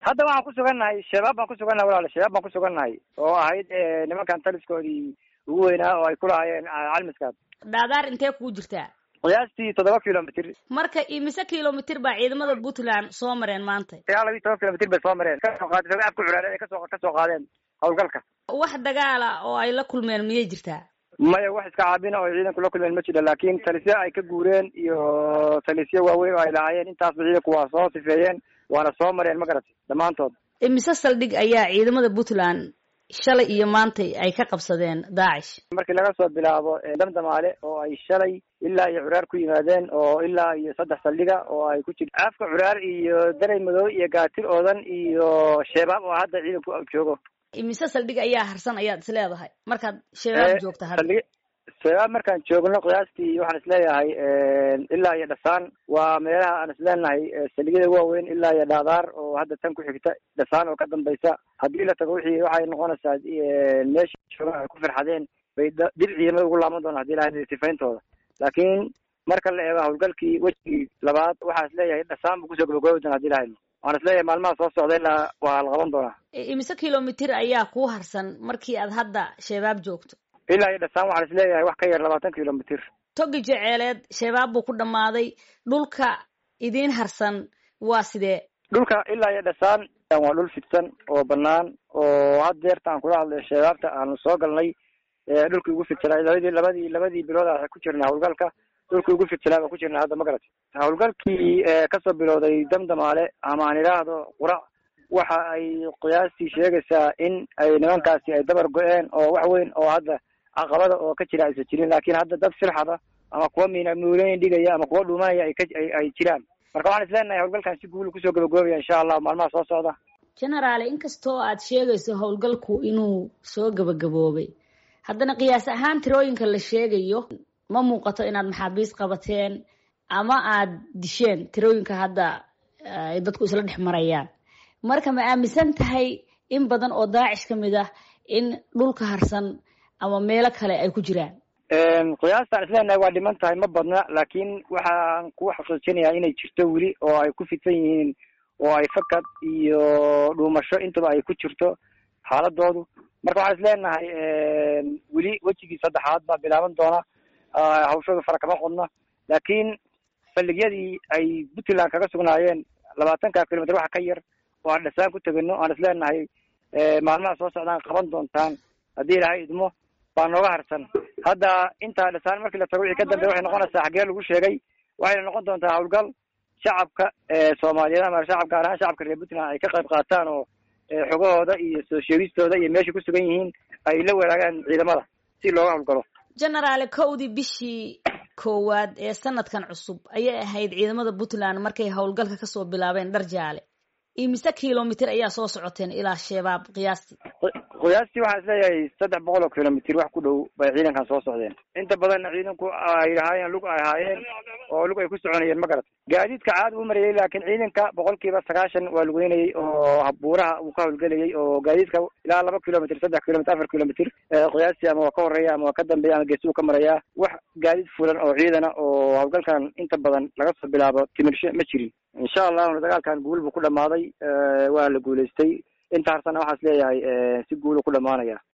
hadda waxaan ku sugannahay shabaab baan ku sugannahay walaal shabaab baan ku sugannahay oo ahayd nimankan taliskoodii ugu weynaa oo ay ku lahaayeen calmiskaas dhaadaar intee kugu jirtaa qiyaastii toddoba kilomitr marka imise kilomitr baa ciidamada puntland soo mareen maanta ilaa labiyi toban kilomitr bay soo mareen kasoo qaadeen afka curaareen ay kasoo kasoo qaadeen hawlgalka wax dagaala oo ay la kulmeen miyay jirtaa maya wax iska caabina oo ciidanku la kulmeen ma jiro laakin talisyo ay ka guureen iyo talisyo waaweyn oo ay lahaayeen intaasba ciidanku waa soo sifeeyeen waana soo mareen ma garatay dhammaantood imise saldhig ayaa ciidamada puntland shalay iyo maantay ay ka qabsadeen daacish markii laga soo bilaabo damdamaale oo ay shalay ilaa iyo curaar ku yimaadeen oo ilaa iyo saddex saldhiga oo ay ku jirto afka curaar iyo daray madow iyo gaatir oodan iyo sheebaab oo hadda ciidanku joogo imise saldhig ayaa harsan ayaad is leedahay markaad shabaab joogta hadda shabaab markaan joogno qiyaastii waxaan isleeyahay ilaa iyo dhasaan waa meelaha aan isleenahay saldhigyada waaweyn ilaa iyo dhaadaar oo hadda tan ku xigta dhasaan oo ka dambaysa haddii la tago wixii waxay noqonaysaa meesha jooga ay ku firxadeen bay dib ciidamada ugu laaban doonaan hadii lahay sifayntooda laakiin marka la eego hawlgalkii wejigii labaad waxaa isleeyahay dhasaan buu kusoo gabagoobi doona hadii lahay waxaan isleeyahay maalmaha soo socda ilaa waa la qaban doonaa imise kilomitr ayaa kuu harsan markii aad hadda shabaab joogto ilaa iyo dhasaan waxaan isleeyahay wax ka yar labaatan kilomitr togi jeceeleed shabaab buu ku dhammaaday dhulka idiin harsan waa sidee dhulka ilaa iyo dhasaan waa dhul fidsan oo banaan oo had deerta aan kula hadlayo shabaabta aanu soo galnay dhulkii ugu fidsanaa labadii labadii labadii bilood a ku jirna hawlgalka dhulkii ugu fidsanaa baan ku jirna hadda ma garatay hawlgalkii kasoo bilowday damdamaale ama aan idhaahdo qurac waxa ay qiyaastii sheegaysaa in ay nimankaasi ay dabar go-een oo wax weyn oo hadda caqabada oo ka jira aysan jirin laakiin hadda dad firxada ama kuwa miina muulooyin dhigaya ama kuwa dhuumanaya ay ka ay jiraan marka waxaan isleenahay hawlgalkan si guul kusoo gabagaobaya insha allah maalmaha soo socda generaale inkastoo aad sheegayso howlgalku inuu soo gabagaboobay haddana qiyaas ahaan tirooyinka la sheegayo ma muuqato inaad maxaabiis qabateen ama aad disheen tirooyinka hadda ay dadku isla dhex marayaan marka ma aaminsan tahay in badan oo daacish ka mid ah in dhulka harsan ama meelo kale ay ku jiraan qiyaastaan isleenahay waa dhiman tahay ma badna laakiin waxaan ku xaqiijinayaa inay jirto weli oo ay ku fidsan yihiin oo ay fakad iyo dhuumasho intaba ay ku jirto xaaladoodu marka waxaan isleenahay weli wejigii saddexaad baa bilaaban doona hawshooda fara kama qodna laakiin saldhigyadii ay puntland kaga sugnaayeen labaatanka kilomitr waxa ka yar oo aan dhasaan ku tegano aan isleenahay maalmaha soo socdaan qaban doontaan haddii ilahay idmo baa nooga harsan hadda intaa dhasaan markii la tago wixii ka dambeya waxay noqonaysaa xaggee lagu sheegay waxayna noqon doontaa hawlgal shacabka soomaaliyeed ama shacab gaar ahaan shacabka reer puntland ay ka qayb qaataan oo xogahooda iyo soo sheegistooda iyo meeshay ku sugan yihiin ay la wadaagaan ciidamada si looga hawlgalo generaale kowdii bishii koowaad ee sanadkan cusub ayay ahayd ciidamada puntland markay howlgalka kasoo bilaabeen dhar jaale imise kilomitr ayaa soo socoteen ilaa shabaab qiyaastii qiyaastii waxaan isleeyahay saddex boqol oo kilomitr wax ku dhow bay ciidankan soo socdeen inta badanna ciidanku ay lahaayeen lug ay ahaayeen oo lug ay ku soconayeen ma garat gaadiidka caad uu marayay laakiin ciidanka boqolkiiba sagaashan waa lugeynayay oo buuraha uu ka howlgelayay oo gaadiidka ilaa laba kilomitr saddex kilomitr afar kilomitr qiyaastii ama waa ka horeeya ama waa ka dambeeya ama geesuu ka marayaa wax gaadiid fulan oo ciidana oo hawlgalkan inta badan laga soo bilaabo timirshe ma jirin insha allahuna dagaalkan guul buu ku dhamaaday waa la guulaystay inta harsana waxaas leeyahay si guulu ku dhamaanaya